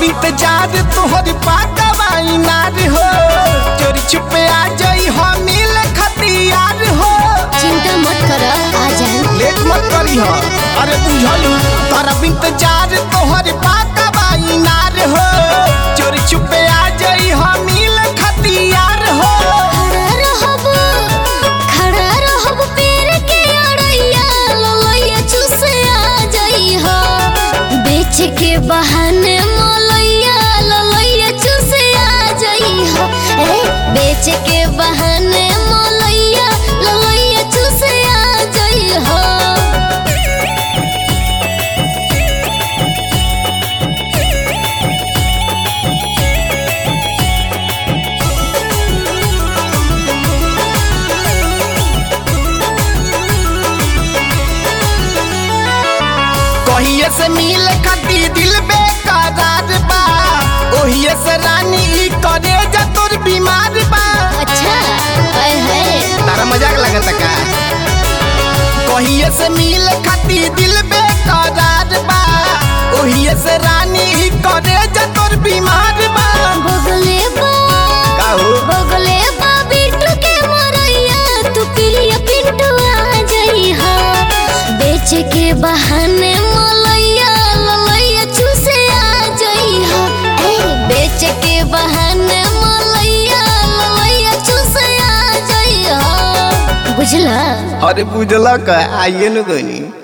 इंतजार तोहर पाकवाई नार हो चोरी छुपे आ जाई हो मिल खतियार हो चिंता मत कर आ जाए लेट मत करी हो अरे बुझलू करब इंतजार तोहर पाकवाई नार हो चोरी छुपे आ जाई हो मिल खतियार हो खड़ा रहब खड़ा रहब पेड़ के अड़ैया ललैया चूसे आ जाई हो बेच के बहाने मलैया ललैया चूसे आ जाई हो ए बेच के बहाने मलैया ललैया चूसे आ जाई हो कहिए से मिल खाती दिल बेकरार बा ओहिए से रानी ई करे जा तोर बीमार बा अच्छा हाय हाय तारा मजाक लगता का कहिए से मिल खाती दिल बेकरार बा ओहिए से रानी ई करे जा तोर बीमार बा बगले बा का हो बगले बा बिट्टू के मरैया तू प्रिय पिंटू आ जाई हो बेच के बहाने मलैया ललैया चूसे आ जाई हो ए बेच के बहाने मलैया ललैया चूसे आ जाई हो बुझला अरे बुझला का आइए न गनी